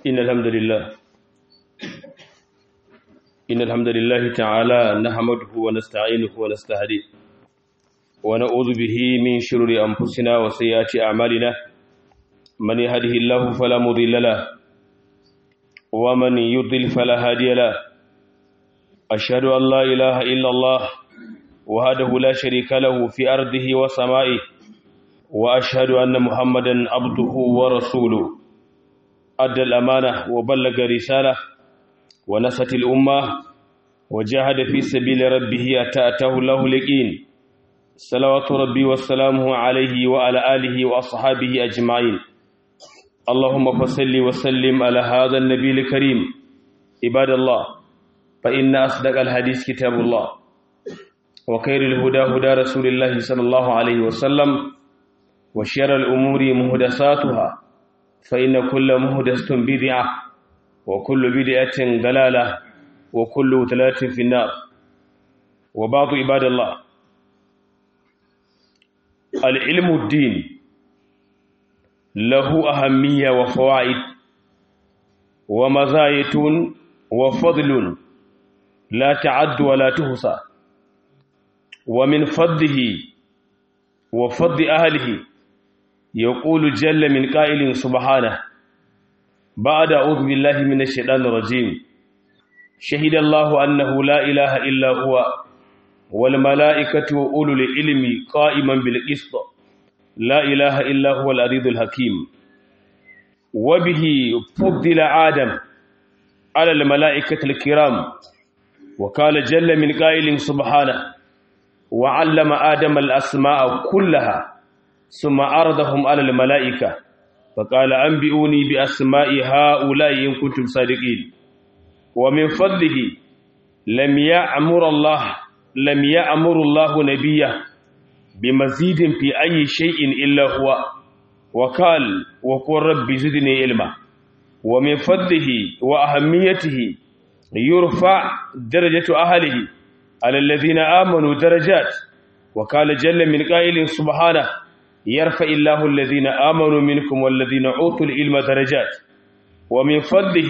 إن الحمد لله إن الحمد لله تعالى نحمده ونستعينه ونستهديه ونعوذ به من شرور أنفسنا وسيئات أعمالنا من يهده الله فلا مضل له ومن يضل فلا هادي له أشهد أن لا إله إلا الله وهده لا شريك له في أرضه وسمائه وأشهد أن محمدا عبده ورسوله أدى الأمانة وبلغ رسالة ونصت الأمة وجاهد في سبيل ربه أتأته له اليقين صلوات ربي وسلامه عليه وعلى آله وأصحابه أجمعين اللهم فصل وسلم على هذا النبي الكريم عباد الله فإن أصدق الحديث كتاب الله وخير الهدى هدى رسول الله صلى الله عليه وسلم وشر الأمور مهدساتها فإن كل مهدسة بدعة وكل بدعة ضلالة وكل ضلالة في النار وبعض عباد الله العلم الدين له أهمية وفوائد ومزايا وفضل لا تعد ولا تحصى ومن فضله وفضل أهله يقول جل من قائل سبحانه بعد أعوذ بالله من الشيطان الرجيم شهد الله أنه لا إله إلا هو والملائكة وأولو العلم قائما بالقسط لا إله إلا هو العزيز الحكيم وبه فضل آدم على الملائكة الكرام وقال جل من قائل سبحانه وعلم آدم الأسماء كلها ثم عرضهم على الملائكة فقال أنبئوني بأسماء هؤلاء إن كنتم صادقين ومن فضله لم يأمر الله لم يأمر الله نبيه بمزيد في أي شيء إلا هو وقال وقل رب زدني علما ومن فضله وأهميته يرفع درجة أهله على الذين آمنوا درجات وقال جل من قائل سبحانه يرفع الله الذين آمنوا منكم والذين أوتوا العلم درجات ومن فضله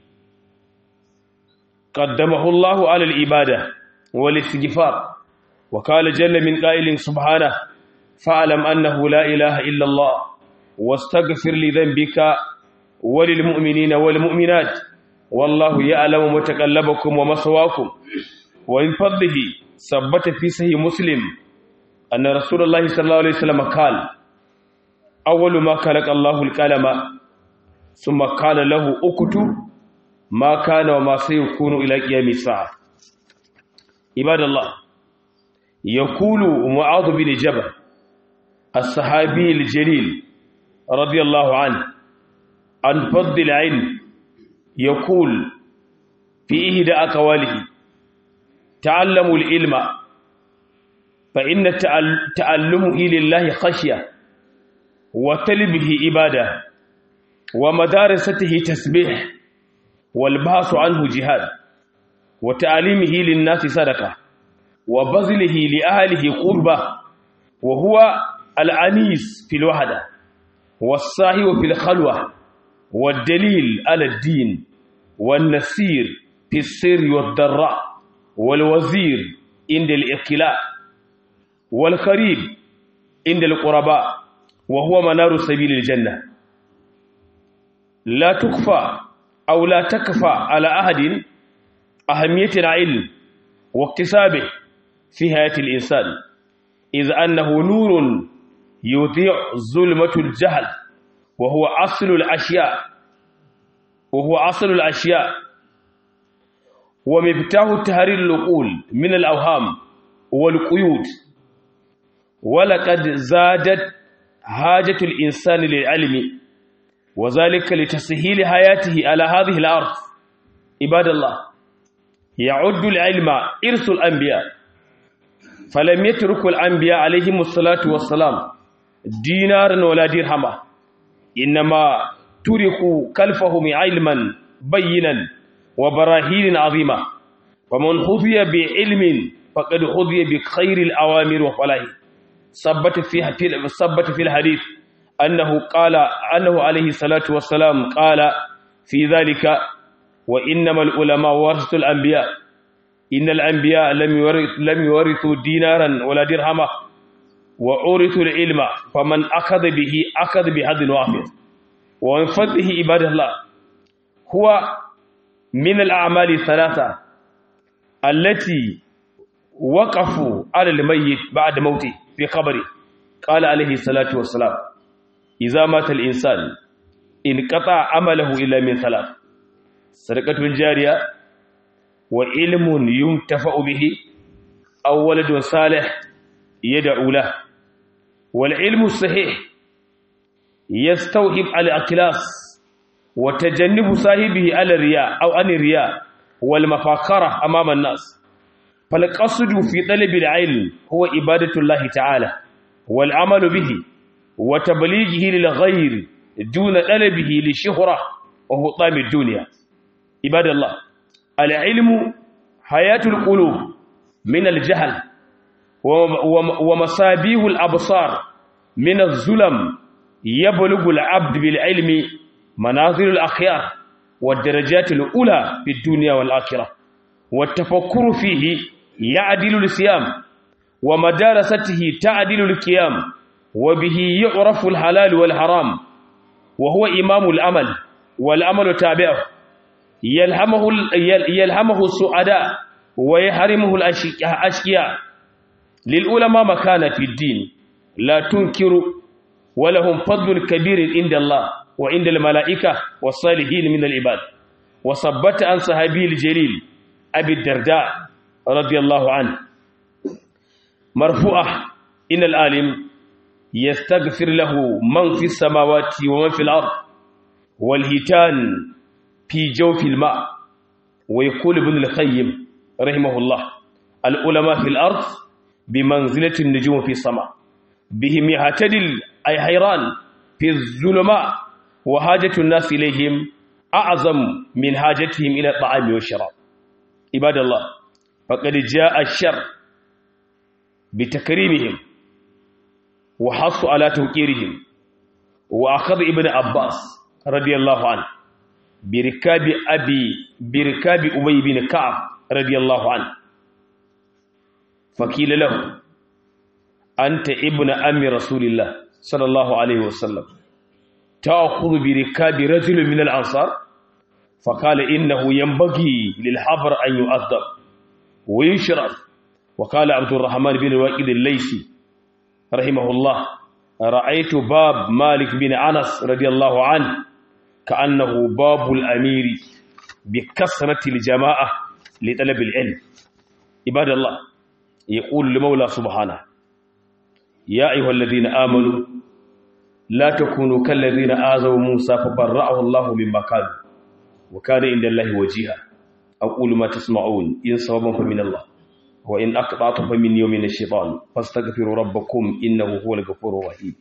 قدمه الله على العبادة والاستغفار وقال جل من قائل سبحانه فاعلم أنه لا إله إلا الله واستغفر لذنبك وللمؤمنين والمؤمنات والله يعلم متقلبكم ومثواكم ومن فضله ثبت في صحيح مسلم أن رسول الله صلى الله عليه وسلم قال أول ما خلق الله القلم ثم قال له أكتب ما كان وما سيكون إلى قيام الساعة عباد الله يقول معاذ بن جبل الصحابي الجليل رضي الله عنه عن فضل العلم يقول في إهدى أقواله تعلموا العلم فإن تعلمه لله خشية وتلبه إبادة ومدارسته تسبيح والبحث عنه جهاد وتعليمه للناس صدقة وبذله لأهله قربة وهو العنيس في الوحدة والصاحب في الخلوة والدليل على الدين والنسير في السر والضراء والوزير عند الإقلاع والقريب عند القرباء وهو منار سبيل الجنة لا تكفى أو لا تكفى على أحد أهمية العلم واكتسابه في حياة الإنسان إذ أنه نور يضيع ظلمة الجهل وهو أصل الأشياء وهو أصل الأشياء ومفتاح تهرير العقول من الأوهام والقيود ولقد زادت حاجة الإنسان للعلم وذلك لتسهيل حياته على هذه الأرض عباد الله يعد العلم إرث الأنبياء فلم يترك الأنبياء عليهم الصلاة والسلام دينارا ولا درهما إنما تركوا كلفهم علما بينا وبراهين عظيمة فمن خذي بعلم فقد خذي بخير الأوامر وفلاح ثبت في ثبت في الحديث أنه قال أنه عليه الصلاة والسلام قال في ذلك وإنما العلماء ورثة الأنبياء إن الأنبياء لم يورث لم يورثوا دينارا ولا درهما وأورثوا العلم فمن أخذ به أخذ بهذا وافر ومن فضله عباد الله هو من الأعمال الثلاثة التي وقفوا على الميت بعد موته في قبره قال عليه الصلاة والسلام إذا مات الإنسان انقطع عمله إلا من ثلاث صدقة جارية وعلم ينتفع به أو ولد صالح يدعو له والعلم الصحيح يستوهب على الأكلاس وتجنب صاحبه على الرياء أو عن الرياء والمفاخرة أمام الناس فالقصد في طلب العلم هو عبادة الله تعالى والعمل به وتبليغه للغير دون طلبه لشهرة وهو طعم الدنيا عباد الله العلم حياة القلوب من الجهل ومصابيه الأبصار من الظلم يبلغ العبد بالعلم منازل الأخيار والدرجات الأولى في الدنيا والآخرة والتفكر فيه يعدل الصيام ومدارسته تعدل القيام وبه يعرف الحلال والحرام وهو إمام الأمل والأمل تابعه يلهمه يلهمه السعداء ويحرمه الأشقياء للعلماء مكانة في الدين لا تنكر ولهم فضل كبير عند الله وعند الملائكة والصالحين من العباد وثبت عن صحابي الجليل أبي الدرداء رضي الله عنه مرفوعة إن العالم يستغفر له من في السماوات ومن في الأرض والهتان في جوف الماء ويقول ابن القيم رحمه الله العلماء في الأرض بمنزلة النجوم في السماء بهم يعتدل أي حيران في الظلماء وحاجة الناس إليهم أعظم من حاجتهم إلى الطعام والشراب عباد الله فقد جاء الشر بتكريمهم وحص على توقيرهم وأخذ ابن عباس رضي الله عنه بركاب أبي بركاب أبي بن كعب رضي الله عنه فقيل له أنت ابن أم رسول الله صلى الله عليه وسلم تأخذ بركاب رجل من الأنصار فقال إنه ينبغي للحبر أن يؤدب ويشرف وقال عبد الرحمن بن الواقد الليثي رحمه الله رأيت باب مالك بن أنس رضي الله عنه كأنه باب الأمير بكثرة الجماعة لطلب العلم عباد الله يقول لمولى سبحانه يا أيها الذين آمنوا لا تكونوا كالذين آذوا موسى فبرأه الله مما قالوا وكان عند الله وجيها أقول ما تسمعون إن صوابا فمن الله وإن أقطعت فمن يوم الشيطان فاستغفروا ربكم إنه هو الغفور الرحيم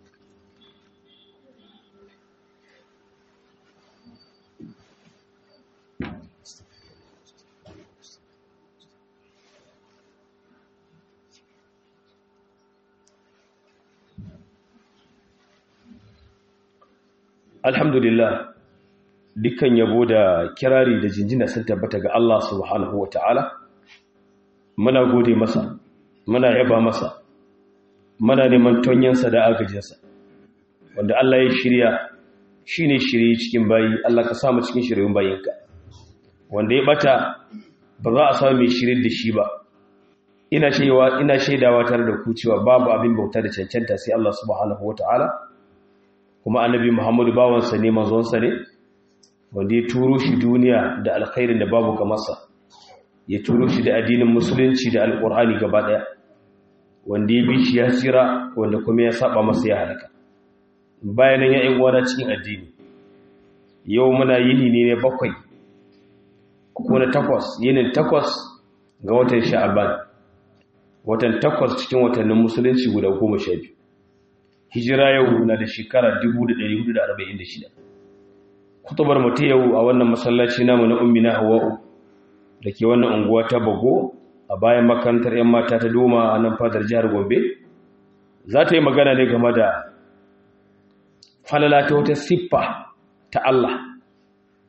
alhamdulillah dukkan yabo da kirari da jinjina sun tabbata ga Allah subhanahu wa ta'ala muna gode masa muna yaba masa muna neman tonyansa da agajinsa wanda Allah ya shirya shi ne shirye cikin bayi Allah ka samu cikin shiryun bayinka wanda ya bata ba za a samu mai shirye da shi ba ina shaidawa ina shaidawa tare da ku cewa babu abin bauta da cancanta sai Allah subhanahu wa ta'ala kuma annabi Muhammadu bawansa ne manzonsa ne wanda ya turo shi duniya da alkhairin da babu kamarsa ya turo shi da addinin musulunci da alkur'ani gaba daya wanda ya bi shi ya tsira wanda kuma ya saba masa ya halaka bayan ya yi uwana cikin addini yau muna yini ne ne bakwai ko na takwas yinin takwas ga watan sha'aban watan takwas cikin watannin musulunci guda goma sha biyu hijira yau na da shekara 1446 kutubar mutu yau a wannan masallaci namu na ummi na hawa'u da ke wannan unguwa ta bago a bayan makarantar 'yan mata ta doma a nan fadar jihar gombe za ta yi magana ne game da falala ta wata siffa ta Allah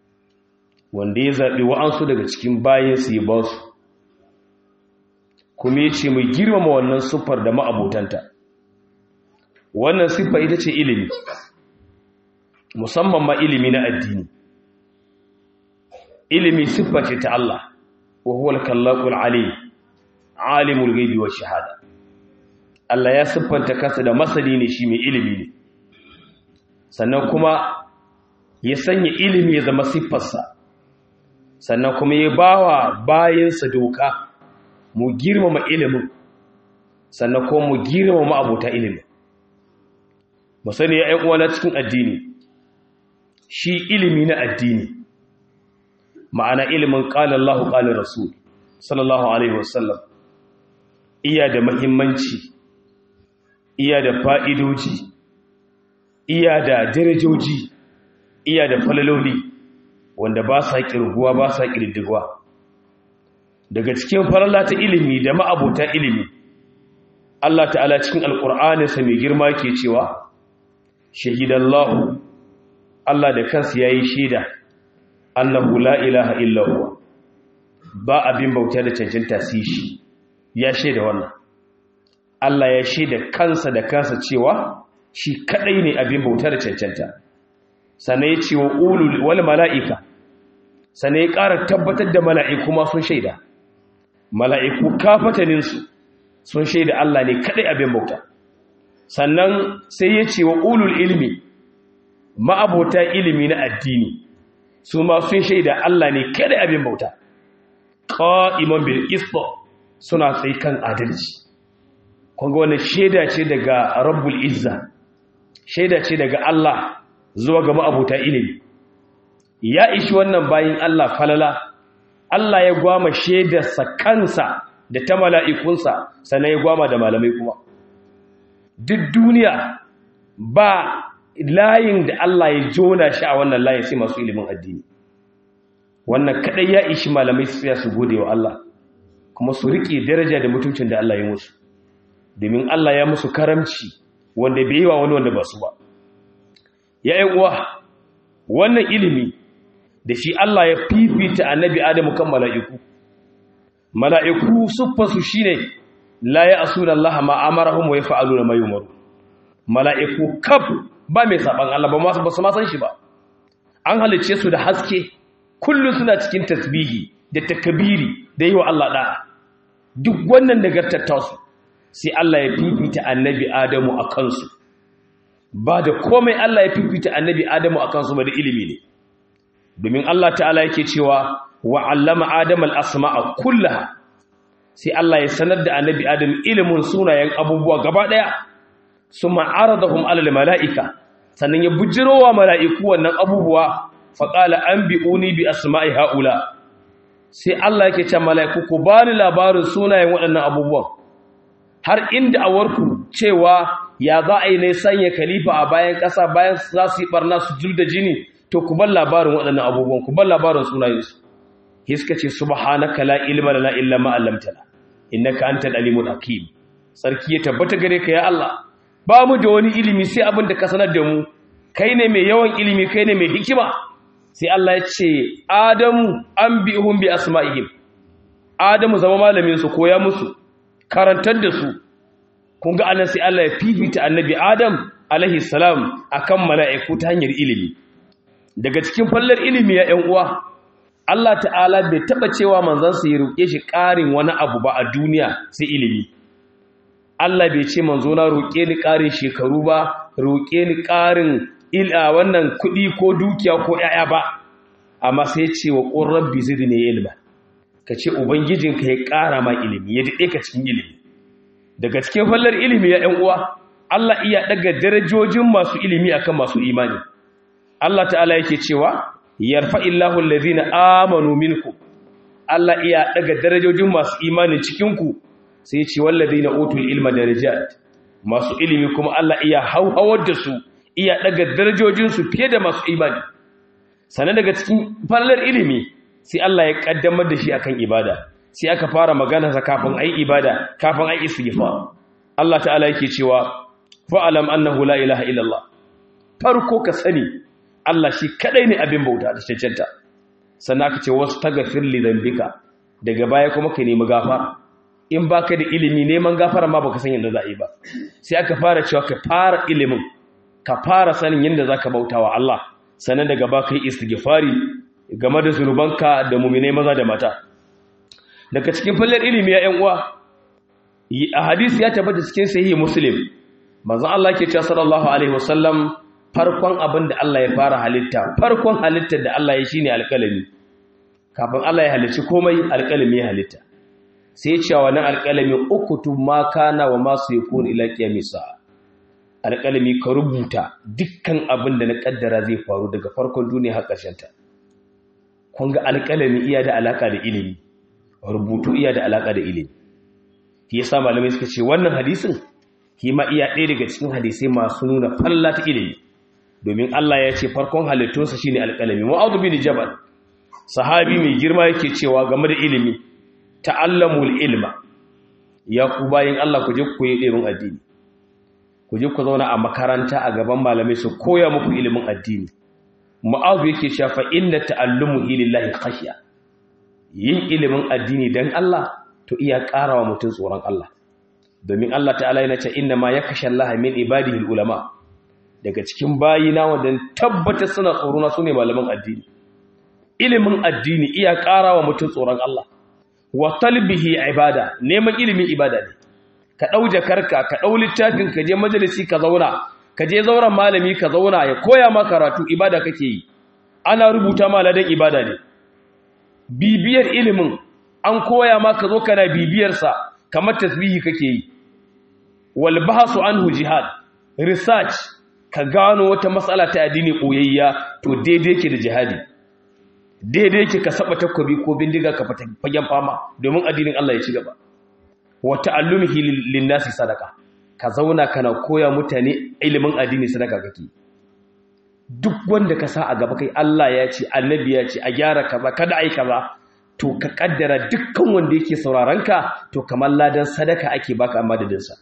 wanda ya zaɓi wa'ansu daga cikin bayansu ya ba su kuma ya ce mai girmama wannan siffar da ma'abotanta wannan siffa ita ce ilimi musamman ma ilimi na addini ilimi siffa ce ta Allah wa huwa al-kallaqul alim alimul ghaibi wa shahada Allah ya siffanta kansa da masani ne shi mai ilimi ne sannan kuma ya sanya ilimi ya zama siffarsa sannan kuma ya bawa bayansa doka mu girmama ilimin sannan kuma mu girmama abota ilimin mu sani ya uwa na cikin addini shi ilimi na addini ma'ana ilimin qala Allahu qala Rasul sallallahu alaihi wasallam iya da muhimmanci iya da fa'idoji iya da darajoji iya da falaloli wanda ba sa kirguwa ba sa kirdigwa daga cikin faralla ta ilimi da ma'abota ilimi Allah ta'ala cikin alƙur'aninsa mai girma ke cewa shahidallahu Allah da kansa yayi shaida annahu la ilaha illa huwa ba abin bauta da cancanta sai shi ya shaida wannan Allah ya shaida kansa da kansa cewa shi kadai ne abin bauta da cancanta sannan ya ce wa ulul wal mala'ika sannan ya ƙara tabbatar da mala'iku ma sun shaida mala'iku kafataninsu sun shaida Allah ne kadai abin bauta sannan sai ya ce wa ulul ilmi ma'abota ilimi na addini su ma sun shaida Allah ne kadai abin bauta qa'iman bil qist suna tsaye kan adalci kunga wannan shaida ce daga rabbul izza shaida ce daga Allah zuwa ga ma'abuta ilimi ya ishi wannan bayin Allah falala Allah ya gwama shaidarsa kansa da ta mala'ikunsa sannan ya gwama da malamai kuma duk duniya ba layin da Allah ya jona shi a wannan layin sai masu ilimin addini wannan kadai ya ishi malamai su ya su gode wa Allah kuma su riƙe daraja da mutuncin da Allah ya musu domin Allah ya musu karamci wanda bai yi wa wani wanda ba su ba ya yi uwa wannan ilimi da shi Allah ya fifita annabi Adamu kan mala'iku mala'iku siffarsu shi ne la ya asu da Allah ma amarahum wa ya fa'alu da mai umaru mala'iku kaf ba mai saɓan Allah ba su masan shi ba an halicce su da haske kullum suna cikin tasbihi da takabiri da yi wa Allah ɗaya duk wannan nagartattasu sai Allah ya fifita annabi Adamu a kansu ba da komai Allah ya fifita annabi Adamu a kansu ba da ilimi ne domin Allah ta'ala yake cewa wa 'allama Adama al-asma'a kullaha sai Allah ya sanar da annabi Adam ilimin sunayen abubuwa gaba daya summa aradahum 'ala al-mala'ika sannan ya bujirowa mala'iku wannan abubuwa fa qala anbi'uni bi asma'i haula sai Allah yake cewa mala'iku ku bani labarin sunayen waɗannan abubuwan har inda a warku cewa ya za a yi ne sanya khalifa a bayan ƙasa bayan za su yi ɓarna su jul da jini to ku bar labarin waɗannan abubuwan ku bar labarin sunayensu hiska ce subhanaka la ilma lana illa ma 'allamtana innaka antal alimul hakim sarki ya tabbata gare ka ya Allah ba mu da wani ilimi sai abin da ka sanar da mu kai ne mai yawan ilimi kai ne mai hikima sai Allah ya ce adamu anbihum bi asma'ihim adamu zama malamin su koya musu karantar da su kun ga anan sai Allah ya fifita annabi Adam alaihi salam akan mala'iku ta hanyar ilimi daga cikin fallar ilimi ya ƴan uwa Allah ta'ala bai taba cewa manzon sa ya roke shi ƙarin wani abu ba a duniya sai ilimi Allah bai ce manzo na roke ni ƙarin shekaru ba roke ni ƙarin ila wannan kuɗi ko dukiya ko ƴaƴa ba amma sai ya ce wa qur rabbi zidni ilma kace ubangijinka ya ƙara ma ilimi ya dade ka cikin ilimi daga cikin fallar ilimi ya ‘yan uwa Allah iya daga darajojin masu ilimi akan masu imani Allah ta'ala yake cewa yarfa illahu allazina amanu minku Allah iya daga darajojin masu imani cikinku sai ya ce wallazina utul ilma darajat masu ilimi kuma Allah iya hauhawar da su iya daga darajojin su fiye da masu imani sannan daga cikin fallar ilimi sai Allah ya kaddamar da shi akan ibada sai aka fara magana sa kafin ai ibada kafin ai istighfar Allah ta'ala yake cewa fa'alam annahu la ilaha illallah farko ka sani Allah shi kadai ne abin bauta da cancanta sannan aka ce wasu tagafir li dhanbika daga baya kuma ka nemi gafara in baka da ilimi neman gafara ma baka san yadda za a yi ba sai aka fara cewa ka fara ilimin ka fara sanin yadda zaka bautawa Allah sannan daga baka yi istighfari game da zunubanka da mu'minai maza da mata daga cikin fallar ilimi ya ƴan uwa a hadisi ya tabbata cikin sahihi muslim manzo Allah ke cewa sallallahu alaihi wasallam farkon abin da Allah ya fara halitta farkon halittar da Allah ya shine alƙalami kafin Allah ya halicci komai alƙalami ya halitta sai ya ce wannan alƙalami ukutu ma kana wa ma sayakun ila qiyamis alƙalami ka rubuta dukkan abin da na kaddara zai faru daga farkon duniya har ƙarshen ta kun ga alƙalami iya da alaka da ilimi rubutu iya da alaka da ilimi shi yasa malamai suka ce wannan hadisin shi ma iya ɗaya daga cikin hadisai masu nuna falla ta ilimi domin Allah ya ce farkon halittunsa shine alƙalami mu'adh bin jabal sahabi mai girma yake cewa game da ilimi ta'allamul ilma ya ku bayin Allah ku je ku yi ilimin addini ku je ku zauna a makaranta a gaban malamai su koya muku ilimin addini mu'adh yake cewa fa inna ta'allumu lillahi khashya yin ilimin addini dan Allah to iya ƙarawa mutum tsoron Allah domin Allah ta'ala yana ce inna ma yakasha Allah min ibadihi ulama daga cikin bayina wanda tabbata suna tsorona sune malaman addini ilimin addini iya ƙarawa mutum tsoron Allah wa talbihi ibada neman ilimin ibada ne ka dau jakarka ka dau littafin ka je majalisi ka zauna ka je zauren malami ka zauna ya koya ma karatu ibada kake yi ana rubuta ma ladan ibada ne bibiyar ilimin an koya ma ka zo kana bibiyarsa kamar tasbihi kake yi wal bahsu anhu jihad research ka gano wata matsala ta addini koyayya to daidai yake da jihadi daidai yake ka saba takobi ko bindiga ka fata fagen fama domin addinin Allah ya ci gaba wa ta'allumihi lin-nasi sadaka ka zauna kana koya mutane ilimin addini sadaka kake duk wanda ka sa a gaba kai Allah ya ce annabi ya ce a gyara kaza kada ai kaza to ka kaddara dukkan wanda yake sauraron ka to kamar ladan sadaka ake baka amma da dinsa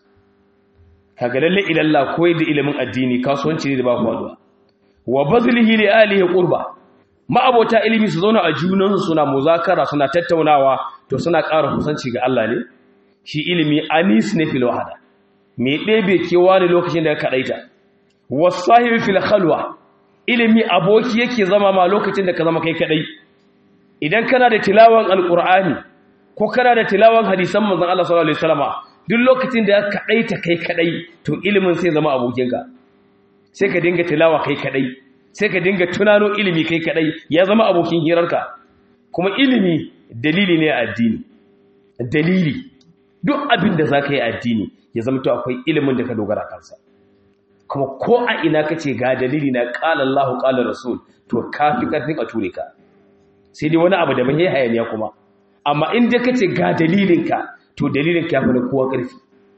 kaga lalle ilalla koyi da ilimin addini kasuwanci ne da ba kwaduwa wa bazlihi li alihi qurba ma'abota ilimi su zauna a junan suna muzakara suna tattaunawa to suna ƙara kusanci ga Allah ne shi ilimi anis ne fil wahada me ɗebe kewa ne lokacin da ka kadaita wasahibi fil khalwa ilimi aboki yake zama ma lokacin da ka zama kai kadai idan kana da tilawan alqur'ani ko kana da tilawan hadisan manzon Allah sallallahu alaihi wasallama duk lokacin da ka kadaita kai kadai to ilimin sai zama abokinka sai ka dinga tilawa kai kadai sai ka dinga tunano ilimi kai kadai ya zama abokin hirarka kuma ilimi dalili ne a addini dalili duk abin da zaka yi addini ya zama to akwai ilimin da ka dogara kansa kuma ko a ina kace ga dalili na qala Allahu qala Rasul to kafi karfin a ture ka sai dai wani abu da ban yi hayaniya kuma amma in dai kace ga dalilinka to dalilinka ya fi na kowa karfi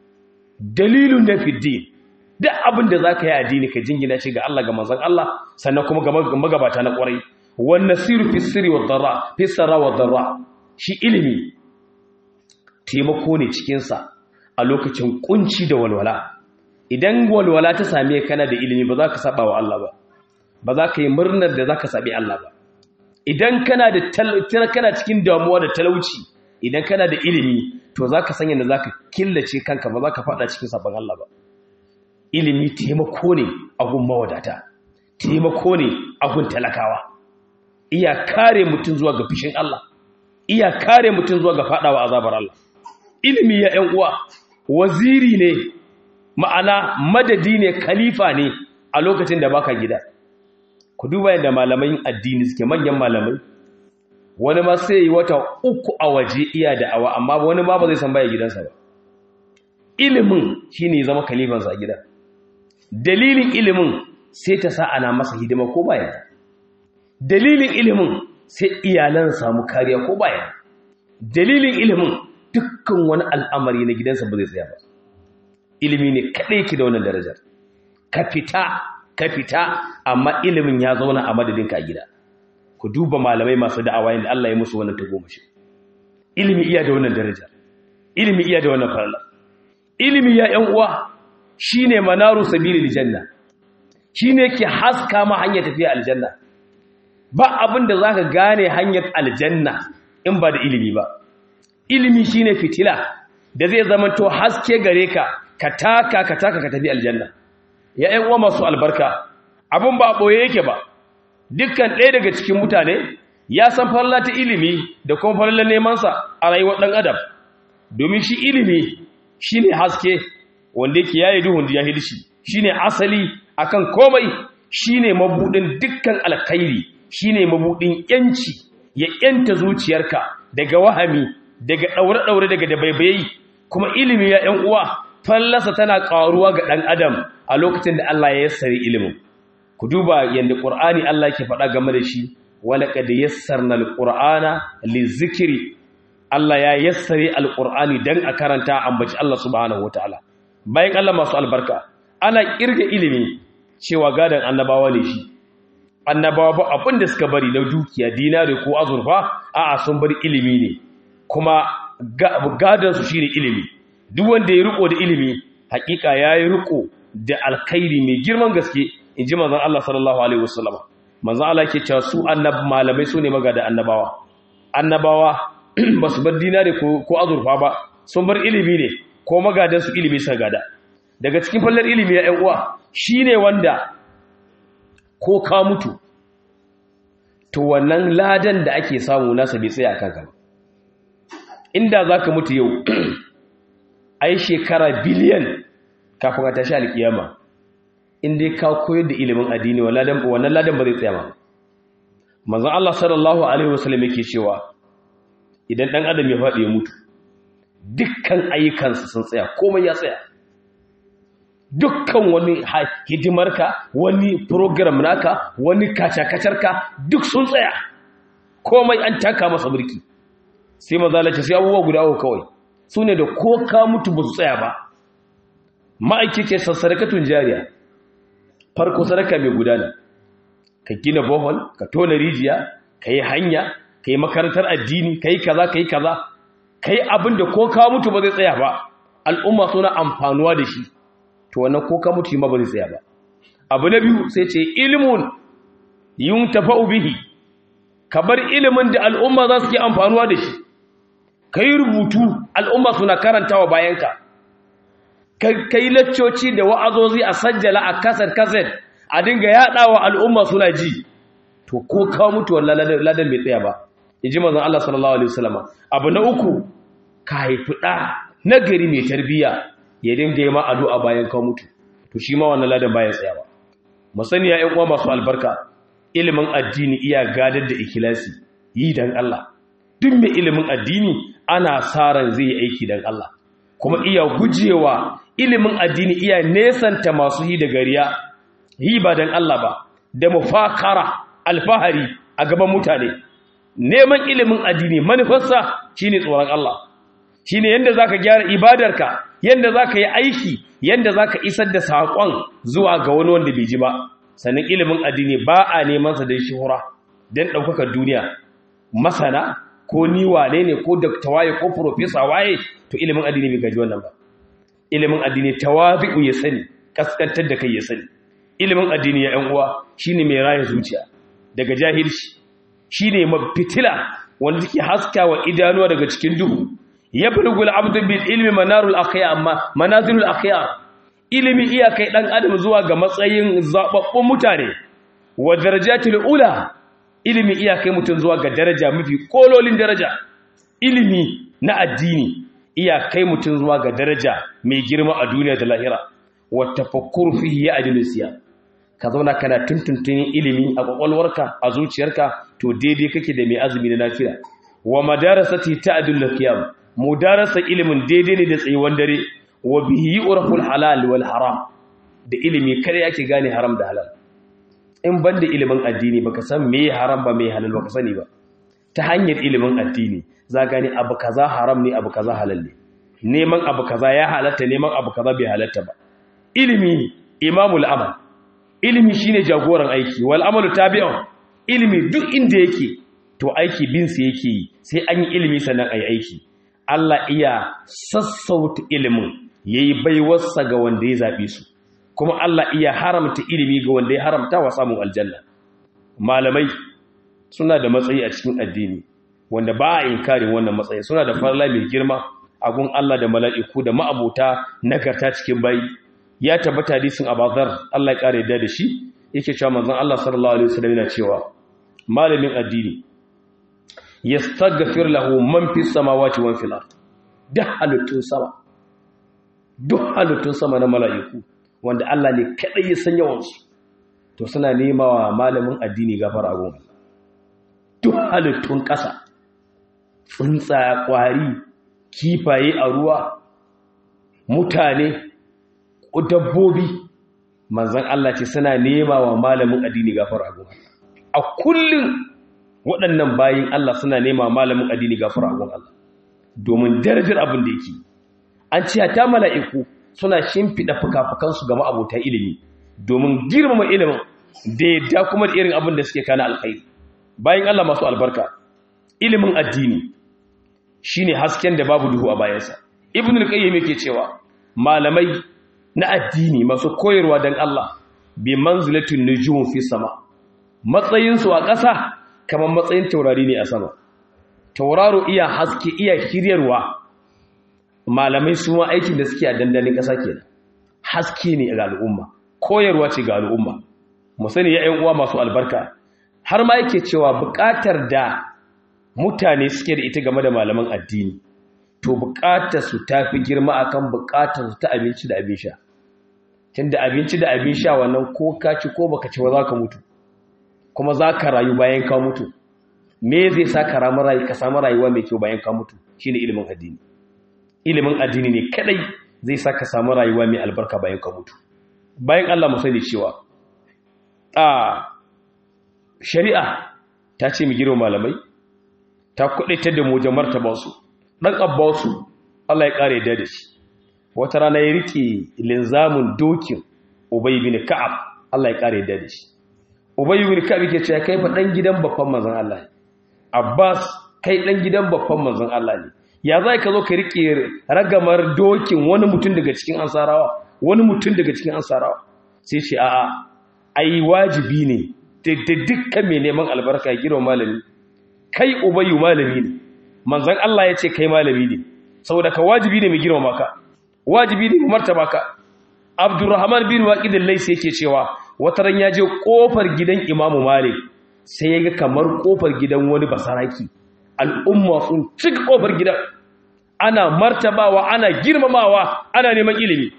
dalilun na fiddin duk abin da zaka yi addini ka jingina shi ga Allah ga manzon Allah sannan kuma ga magabata na kwarai wan nasiru fi sirri wad darra fi sarra wad darra shi ilimi taimako ne cikin sa a lokacin kunci da walwala idan walwala ta same kana da ilimi ba za ka saba wa Allah ba ba za ka yi murnar da za ka sabi Allah ba idan kana da kana cikin damuwa da talauci idan kana da ilimi to za ka sanya da za ka killace kanka ba za ka fada cikin sabon Allah ba ilimi taimako ne a gun mawadata taimako ne a gun talakawa iya kare mutum zuwa ga fishin Allah iya kare mutum zuwa ga fadawa azabar Allah ilimi ya ƴan uwa waziri ne ma'ana madadi ne khalifa ne a lokacin da baka gida ku duba yadda malamai addini suke manyan malamai wani ma sai yi wata uku a waje iya da'awa amma wani ma ba zai san baya gidansa ba ilimin shine zama khalifansa a gida dalilin ilimin sai ta sa ana masa hidima ko baya dalilin ilimin sai iyalan samu kariya ko baya dalilin ilimin dukkan wani al'amari na gidansa ba zai tsaya ba ilimi ne kaɗai ki da wannan darajar ka fita ka fita amma ilimin ya zauna a madadinka a gida ku duba malamai masu da'awa yadda Allah ya musu wannan tagomashi ilimi iya da wannan daraja ilimi iya da wannan farla ilimi ya ƴan uwa shine manaru sabilil janna shine ke haska ma hanyar tafiya aljanna ba abin da zaka gane hanyar aljanna in ba da ilimi ba ilimi shine fitila da zai zama to haske gare ka ka taka ka taka ka tafi aljanna ya ƴan uwa masu albarka abin ba boye yake ba dukkan ɗaya daga cikin mutane ya san farla ta ilimi da kuma farla neman sa a rayuwar ɗan adam domin shi ilimi shine haske wanda yake yayi duhun jahilci shine asali akan komai shine mabudin dukkan alkhairi shine mabudin yanci ya yanta zuciyarka daga wahami daga daure-daure daga dabaibayi kuma ilimi ya yan uwa fallasa tana karuwa ga dan adam a lokacin da Allah ya yassare ilimin ku duba yanda Qur'ani Allah yake faɗa game da shi walaqad yassarna alqur'ana lizikri Allah ya yassare alqur'ani dan a karanta ambaci Allah subhanahu wataala bayan Allah masu albarka ana kirga ilimi cewa gadan annabawa ne shi annabawa ba abin da suka bari na dukiya dinari ko azurfa a'a sun bari ilimi ne kuma gadan su shine ilimi duk wanda ya riko da ilimi hakika yayi riko da alkhairi mai girman gaske inji manzon Allah sallallahu alaihi wasallam manzon Allah yake cewa su annab malamai sune magada annabawa annabawa ba su bar dinari ko azurfa ba sun bar ilimi ne ko magadan su ilimi sa gada daga cikin fallar ilimi ya uwa shine wanda ko ka mutu to wannan ladan da ake samu nasa bai tsaya kanka inda zaka mutu yau ai shekara biliyan kafin a tashi alkiyama in dai ka koyar da ilimin addini wannan ladan ba zai tsaya ba manzon Allah sallallahu alaihi wasallam yake cewa idan dan adam ya faɗi ya mutu dukkan ayyukansa sun tsaya komai ya tsaya dukkan wani hidimarka wani program naka wani kacakacarka duk sun tsaya komai an taka masa birki sai mazalace sai abubuwa guda uku kawai su ne da ko ka mutu ba su tsaya ba ma'aiki ke sassarakatun jariya farko sadaka mai gudana ka gina bohol ka tona rijiya ka yi hanya ka yi makarantar addini ka yi kaza ka yi kaza ka yi abin da ko ka mutu ba zai tsaya ba al'umma suna amfanuwa da shi to wannan ko ka mutu ma ba zai tsaya ba abu na biyu sai ce ilimun yun tafa'u bihi ka bar ilimin da al'umma za su ke amfanuwa da shi ka yi rubutu al'umma suna karantawa bayanka ka yi laccoci da wa'azozi a sajjala a kasar kasar a dinga yaɗawa al'umma suna ji to ko ka mutu wannan ladan bai tsaya ba in ji mazan Allah sallallahu Alaihi wasallama abu na uku ka haifi ɗa na gari mai tarbiyya ya dinga yi ma addu'a bayan ka mutu to shi ma wannan ladan bayan tsaya ba musani ya uwa masu albarka ilimin addini iya gadar da ikilasi yi dan Allah duk mai ilimin addini ana sa ran zai yi aiki dan Allah kuma iya gujewa ilimin addini iya nesanta masu yi da gariya yi ba dan Allah ba da mufakara alfahari a gaban mutane neman ilimin addini manufarsa shine tsoron Allah shine yanda zaka gyara ibadarka yanda zaka yi aiki yanda zaka isar da sakon zuwa ga wani wanda bai ji ba sannan ilimin addini ba a neman sa da shuhura dan daukaka duniya masana ko ni wane ne ko doctor waye ko professor waye to ilimin addini bai gaji wannan ba ilimin addini tawabi'u ya sani kaskantar da kai ya sani ilimin addini ya yan uwa shine mai raya zuciya daga jahilci shine mafitila wanda take haskawa idanuwa daga cikin duhu yablugul abdu bil ilmi manarul akhyar amma manazilul akhyar ilimi iya kai dan adam zuwa ga matsayin zababbun mutane wa darajatul ula ilimi iya kai mutun zuwa ga daraja mafi kololin daraja ilimi na addini iya kai mutun zuwa ga daraja mai girma a duniya da lahira wa tafakkur fihi ya ajlisiya ka zauna kana tuntuntunin ilimi a kwakwalwarka a zuciyarka to daidai kake da mai azumi na nafila wa madarasati ta'dul qiyam mudarasa ilimin daidai ne da tsayuwan dare wa bihi urful halal wal haram da ilimi kare yake gane haram da halal in banda ilimin addini baka san me haram ba me halal baka sani ba ta hanyar ilimin addini za gane abu kaza haram ne abu kaza halal ne neman abu kaza ya halatta neman abu kaza bai halatta ba ilimi imamul amal ilimi shine jagoran aiki wal amalu tabi'un ilimi duk inda yake to aiki bin sa yake yi sai an yi ilimi sannan ayi aiki Allah iya sassauta ilimin yayi baiwarsa ga wanda ya zabe su kuma Allah iya haramta ilimi ga wanda ya haramta wa samun aljanna malamai suna da matsayi a cikin addini wanda ba a inkarin wannan matsayi suna da farla mai girma a gun Allah da mala'iku da ma'abota nagarta cikin bayi ya tabbata hadisin abazar Allah ya kare da shi yake cewa manzon Allah sallallahu alaihi wasallam yana cewa malamin addini yastaghfir lahu man fis samawati wa fil ard duk halittun sama duk halittun sama na mala'iku wanda Allah ne kadai ya san yawan su to suna nema wa malamin addini gafara a gun duk halittun ƙasa tsuntsa kwari kifaye a ruwa mutane dabbobi manzan Allah ce suna nema wa malamin addini gafara a gun a kullum waɗannan bayin Allah suna nema malamin addini gafara a gun Allah domin darajar abin da yake an ce ta mala'iku suna shimfiɗa fuka-fukansu ga ma'abota ilimi domin girmama ilimin da yadda kuma da irin abin da suke kana alkhairi bayan Allah masu albarka ilimin addini shine hasken da babu duhu a bayansa ibn al-qayyim yake cewa malamai na addini masu koyarwa dan Allah bi manzilatin nujum fi sama matsayin su a ƙasa kamar matsayin taurari ne a sama tauraro iya haske iya kiryarwa malamai su ma aikin da suke a dandanin ƙasa kenan haske ne ga al'umma koyarwa ce ga al'umma mu sani ya ƴan uwa masu albarka har ma yake cewa buƙatar da mutane suke da ita game da malaman addini to buƙatar su tafi girma akan buƙatar su ta abinci da abin sha tunda abinci da abin sha wannan ko ka ci ko baka ci ba za ka mutu kuma za ka rayu bayan ka mutu me zai sa ka ramu rayu ka samu rayuwa mai kyau bayan ka mutu shine ilimin addini ilimin addini ne kadai zai sa ka samu rayuwa mai albarka bayan ka mutu bayan Allah mu sani cewa a shari'a ta ce mu girma malamai ta kudaitar da mu wajen martaba su dan abbasu Allah ya kare da shi wata rana ya rike linzamin dokin ubay bin ka'ab Allah ya kare da shi ubay bin ka'ab yake cewa kai fa dan gidan babban manzon Allah abbas kai dan gidan babban manzon Allah ne ya zai ka zo ka rike ragamar dokin wani mutum daga cikin ansarawa wani mutum daga cikin ansarawa sai ce a'a ai wajibi ne da dukkan mai neman albarka ya girma malami kai ubayyu malami ne manzon Allah ya ce kai malami ne saboda ka wajibi ne mai girma maka wajibi ne mai martaba ka Abdurrahman bin Waqid al-Laysi yake cewa wata ran ya je kofar gidan Imam Malik sai ya ga kamar kofar gidan wani basaraki al'umma sun cika kofar gidan ana martabawa ana girmamawa ana neman ilimi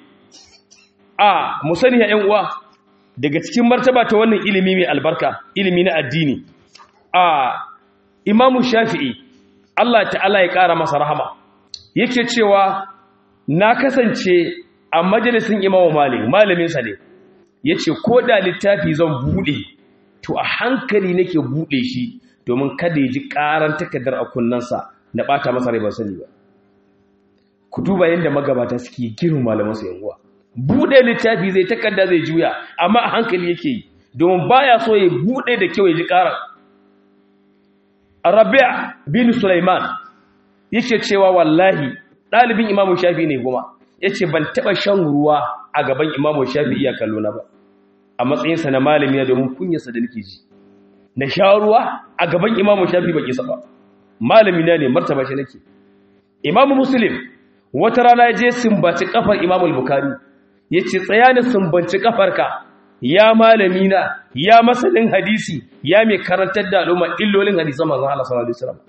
a musani ya ƴan uwa daga cikin martaba ta wannan ilimi mai albarka ilimi na addini a imamu shafi'i Allah ta'ala ya ƙara masa rahama yake cewa na kasance a majalisin imamu malik malaminsa ne ya ce ko da littafi zan buɗe to a hankali nake buɗe shi domin kada ya ji ƙaran takardar a kunnansa na ɓata masa rai ban sani ba ku duba yadda magabata suke girin malamansu yan uwa buɗe littafi zai takarda zai juya amma a hankali yake yi domin baya so ya buɗe da kyau ya ji ƙarar Rabi' bin Sulaiman yake cewa wallahi ɗalibin Imam Shafi ne kuma yace ban taɓa shan ruwa a gaban Imam Shafi iya kallo na ba a matsayin sa na malami na domin kunyarsa da nake ji na sha ruwa a gaban Imam Shafi baki sa ba malami na ne martaba shi nake Imam Muslim wata rana ya je sumbaci kafar Imam Al-Bukhari yace tsaya ni sumbanci kafarka ya malami na ya masanin hadisi ya mai karantar da al'umma illolin hadisan manzon Allah sallallahu alaihi wasallam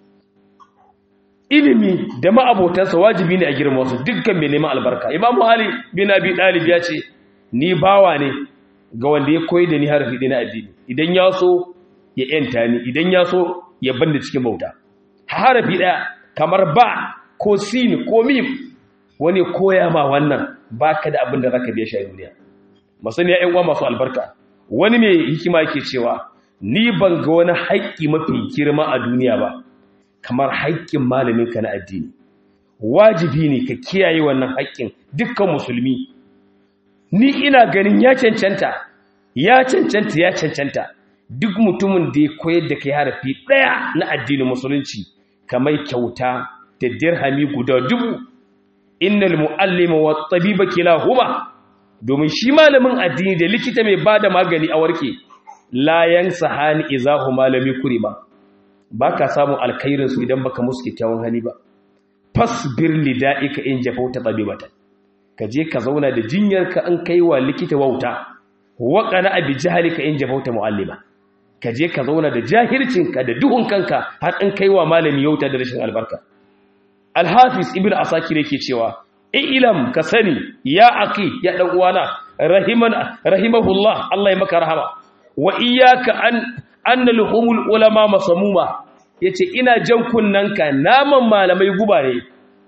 ilimi da ma'abotansa wajibi ne a girma su dukkan mai neman albarka imam ali bin abi dalib ya ce ni bawa ne ga wanda ya koyi da ni harafi ɗaya na addini idan ya so ya yanta ni idan ya so ya banda cikin bauta harafi ɗaya kamar ba ko sin ko mim wani koya ma wannan baka da abin da zaka biya shi a duniya masaniya ƴan uwa masu albarka wani mai hikima yake cewa ni ban ga wani haƙƙi mafi girma a duniya ba kamar haƙƙin malaminka na addini wajibi ne ka kiyaye wannan haƙƙin dukkan musulmi ni ina ganin ya cancanta ya cancanta ya cancanta duk mutumin da ya koyar da kai harafi ɗaya na addinin musulunci kamar kyauta da dirhami guda dubu innal mu'allima wa tabiba kilahuma domin shi malamin addini da likita mai bada magani a warke la yansahani izahu malami kurima baka samu alkhairin su idan baka musu kyakkyawan hali ba fasbir lida'ika in jafauta tabibatan ka je ka zauna da jinyarka an kai wa likita wauta waƙana abi jahalika in jafauta mu'allima ka je ka zauna da jahircinka da duhun kanka har an kai wa malami yauta da rashin albarka alhafiz ibn asakir yake cewa ilam ka sani ya aki ya dan uwana rahiman rahimahullah Allah ya maka rahama wa iyyaka an anna luhumul ulama masamuma yace ina jan kunnanka naman malamai guba ne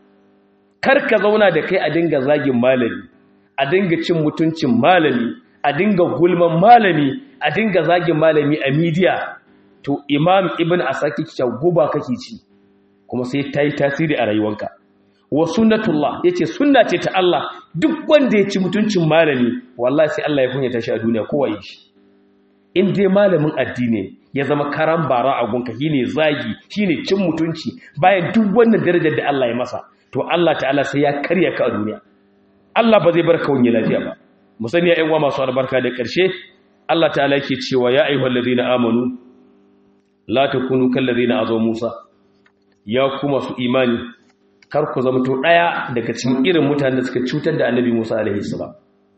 kar ka zauna da kai a dinga zagin malami a dinga cin mutuncin malami a dinga gulman malami a dinga zagin malami a midiya to imam ibn asaki cewa guba kake ci kuma sai ta yi tasiri a rayuwanka wa sunnatullah yace sunna ce ta Allah duk wanda ya ci mutuncin malami wallahi sai Allah ya kunyata shi a duniya kowa yi shi in dai malamin addini ya zama karan bara a gunka shine zagi shine cin mutunci bayan duk wannan darajar da Allah ya masa to Allah ta'ala sai ya karya ka a duniya Allah ba zai bar ka wani lafiya ba mu sani ya uwa masu albarka da ƙarshe Allah ta'ala yake cewa ya ayyuhal ladina amanu la takunu kal ladina azaw Musa ya kuma su imani kar ku zama to daya daga cikin irin mutanen da suka cutar da Annabi Musa alaihi salam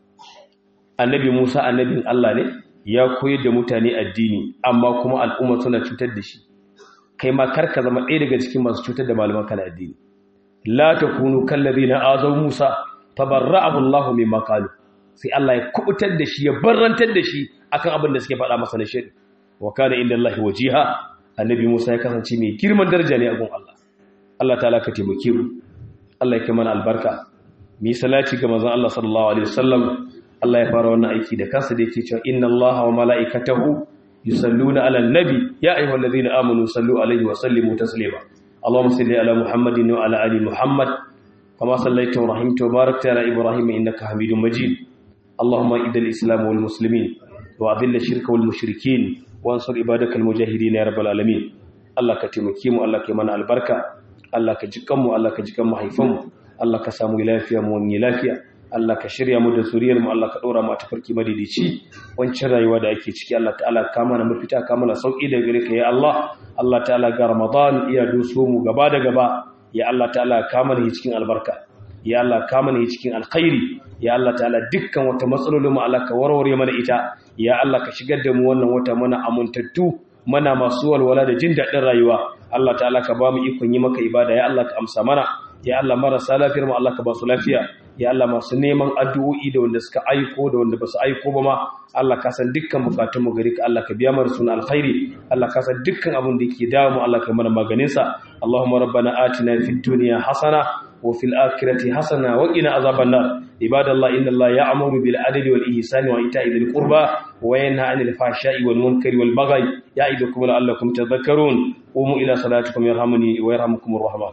Annabi Musa annabin Allah ne ya koyar da mutane addini amma kuma al'umma suna cutar da shi kai ma kar ka zama ɗaya daga cikin masu cutar da malaman kana addini la takunu kal ladina azaw Musa tabarra'ahu Allah mimma qalu sai Allah ya kubutar da shi ya barrantar da shi akan abin da suke faɗa masa na shari wa kana inda Allah wajiha annabi Musa ya kasance mai girman daraja ne a gun Allah Allah ta'ala ka taimake mu Allah ya kai mana albarka mu yi salati ga manzon Allah sallallahu alaihi wasallam Allah ya fara wannan aiki da kansa da yake cewa inna Allah wa mala'ikatahu yusalluna 'alan nabi ya ayyuhallazina amanu sallu alaihi wa sallimu taslima اللهم صل على محمد وعلى ال محمد كما صليت ورحمت وباركت على ابراهيم انك حميد مجيد اللهم اعز الاسلام والمسلمين واذل الشرك والمشركين وانصر عبادك المجاهدين يا رب العالمين الله كتمكي mu Allah ka mana albarka Allah ka jikan mu Allah ka jikan mu haifan mu Allah ka samu lafiya mu wani lafiya Allah ka shirya mu da zuriyar mu Allah ka dora mu a tafarki madidici wancan rayuwa da ake ciki Allah ta'ala ka mana mafita ka mana sauki da gare ka ya Allah Allah ta'ala ga Ramadan iya doso mu gaba da gaba ya Allah ta'ala ka mana cikin albarka ya Allah ka mana cikin alkhairi ya Allah ta'ala dukkan wata matsalolin mu Allah ka warware mana ita ya Allah ka shigar da mu wannan wata mana amuntattu mana masu walwala da jin daɗin rayuwa Allah ta'ala ka ba mu ikon yi maka ibada ya Allah ka amsa mana ya Allah marasa lafiyar mu Allah ka ba su lafiya ya Allah masu neman addu'o'i da wanda suka aiko da wanda ba su aiko ba ma Allah ka san dukkan bukatunmu gari ka Allah ka biya mana suna alkhairi Allah ka san dukkan abin da yake dawo mu Allah ka mana maganin sa Allahumma rabbana atina fid dunya hasana wa fil akhirati hasana wa qina azaban nar ibadallah inna Allah ya'muru bil adli wal ihsani wa ita'i dhil qurba wa yanha 'anil fahsha'i wal munkari wal baghi ya'idukum la'allakum tadhakkarun qumu ila salatikum yarhamuni wa yarhamukumur rahman